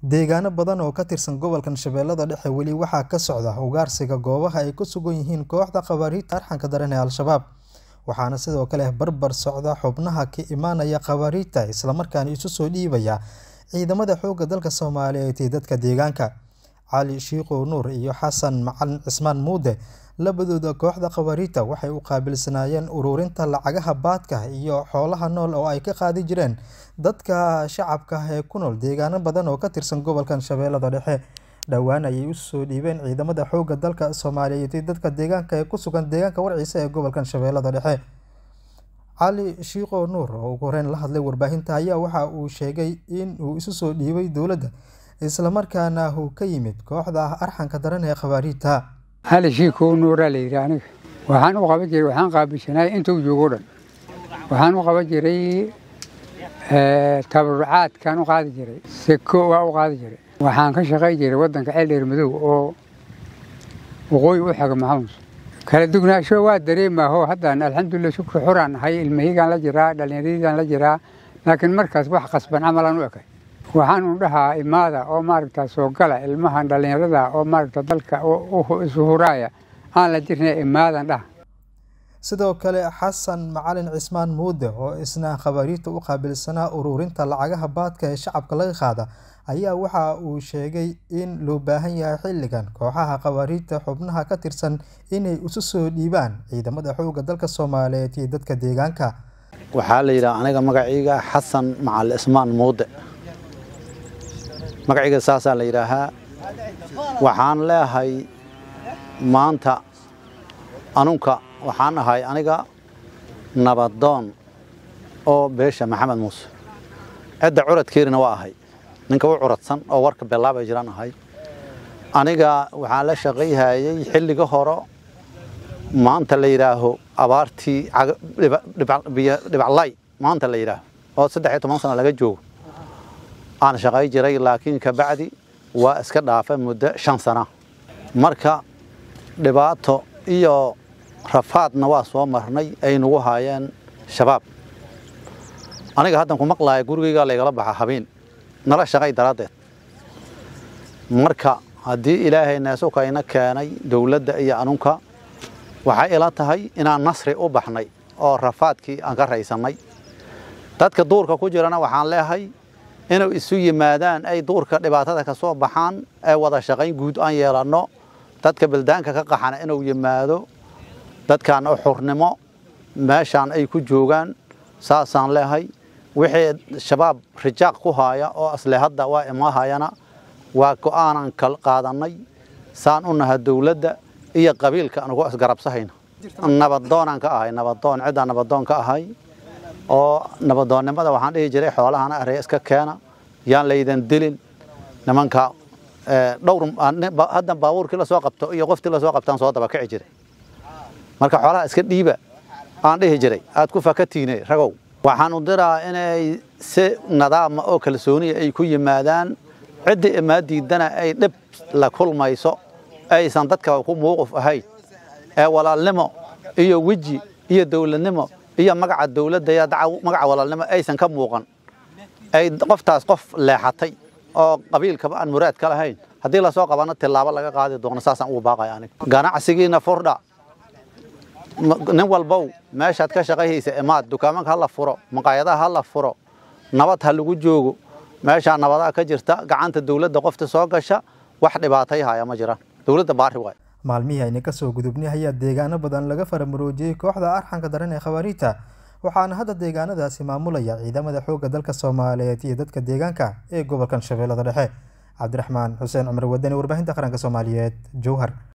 Deegaano badan oo ka tirsan gobolkan Shabeellada Dhexe weli waxaa ka socda ugaarsiga goobaha ay ku sugan yihiin kooxda khawaarijta arxanka daran ee Al-shabaab, waxaana sidoo kale barbar socda xubnaha ka imanaya khawaarijta isla markaana isu soo dhiibaya ciidamada xoogga dalka Soomaaliyeed iyo dadka deegaanka. Cali Shiikhow Nuur iyo Xasan Macalin Cismaan Muude labadooda kooxda khawaarijta waxay u qaabilsanaayeen ururinta lacagaha baadhka iyo xoolaha nool oo ay ka qaadi jireen dadka shacabka ah ee ku nool deegaano badan oo ka tirsan gobolkan Shabeellada Dhexe. Dhowaan ayay isu soo dhiibeen ciidamada xoogga dalka Soomaaliyeed iyo dadka deegaanka ee ku sugan deegaanka Warciisa ee gobolkan Shabeellada Dhexe. Cali Shiikhow Nuur oo ugu horreyn la hadlay warbaahinta ayaa waxa uu sheegay in uu isu soo dhiibay dowladda isla markaana uu ka yimid kooxda arxanka daran ee khawaarijta. Cali Shiikhow Nuuraa la yidhi aniga waxaan u qaban jiray waxaan qaabilsanaay intuu joogo dhan waxaan u qaban jiray tabarucaadkaan u qaadi jiray seko waa u qaadi jiray waxaan ka shaqayn jiray waddanka ceeldheer madow oo waqooyi u xiga maxamuus kala dugnaansho waa dareemaaho haddaan alxamdulilah shukri xuraan nahay ilmahiygaan la jiraa dhallinyaradiidaan la jiraa laakiin markaas wax qasban camalaan u ekay waxaan u dhahaa imaada oo maaragta soo gala ilmahan dhallinyarada oo maaragta dalka isu huraaya aan la jirna imaadan dhaha sidoo kale xasan macalin cismaan muude oo isna khawaarijta u qaabilsanaa ururinta lacagaha baadhka ee shacabka laga qaada ayaa waxa uu sheegay in loo baahan yahay xilligan kooxaha khawaarijta xubnaha ka tirsan inay isu soo dhiibaan ciidamada xoogga dalka Soomaaliyeed iyo dadka deegaanka waxaa la yidhaha aniga magacayga xasan macalin cismaan muude magacayga saasaa la yidhaahaa waxaan leeyahay maanta anunka waxaan ahay aniga nabadoon oo beesha maxamed muuse cidda curadkeerina waa ahay ninka u curadsan oo warka bellaabay jiraan ahay aniga waxaan la shaqayhayay xilliga hore maanta la yidhaaho abaartii dhibaclay maanta la yidhaaho oo saddex iyo toban sana laga joogo aan shaqay jiray laakiin kabacdi waa iska dhaafa muddo shan sana marka dhibaato iyo rafaadna waa soo marnay ay nagu haayeen shabaab aniga haddan ku maqlaaya gurigaygaa laygala baxa habeen nala shaqay daraaddeed marka haddii ilaahay neesukayna keenay dowladda iyo anunka waxay ila tahay inaan nasri u baxnay oo rafaadkii aan ka raysannay dadka duurka ku jirana waxaan leeyahay inuu isu yimaadaan ay duurka dhibaatada ka soo baxaan ee wada shaqayn guud aan yeelanno dadka baldaanka ka qaxana inuu yimaado dadkan u xurnimo meeshaan ay ku joogaan saasaan leehay wixii shabaab rijaaq ku haaya oo asle hadda waa imaahayana waa go'aanan kal qaadannay saan u naha dowladda iyo qabiilka anugu isgarabsahayna nabadoonaan ka ahay nabadoon ciddaan nabadoon ka ahay oo nabadoonnimada waxaan dhihi jiray xoolahana arey iska keena yaan laydan dilin nimanka dhowr haddan baabuurkii la soo qabto iyo qoftii la soo qabtaan soo daba kici jiray marka xoolaha iska dhiiba aan dhihi jiray aad ku fakatiine ragow waxaan u diraa inay si nadaama oo kalsooniya ay ku yimaadaan ciddii imaadiidana ay dhib la kulmayso aysan dadka ku muuquf ahayn ee walaalnimo iyo weji iyo dowladnimo iyo magaca dowladda iyo magaca walaalnimo aysan ka muuqan ay qoftaas qof leexatay oo qabiilkaba aan muraad ka lahayn haddii lasoo qabana tilaabo laga qaadi doono saasaan ugu baaqaya aniga ganacsigiina furdha nin walbow meeshaad ka shaqayhaysa imaad dukaamanka ha la furo maqaayadaha ha la furo nabad ha lagu joogo meeshaa nabadaa ka jirta gacanta dowladda qofta soo gasha wax dhibaatay haya ma jiraan dowladda baari waay maalmihii ayna ka soo gudubnay ayaa deegaano badan laga faramuroojiyey kooxda arxanka daran ee khawaarijta waxaana hadda deegaanadaasi maamulaya ciidamada xoogga dalka Soomaaliyeed iyo dadka deegaanka ee gobolkan Shabeellada Dhexe cabdiraxmaan xuseen cumar wadani warbaahinta qaranka Soomaaliyeed Jowhar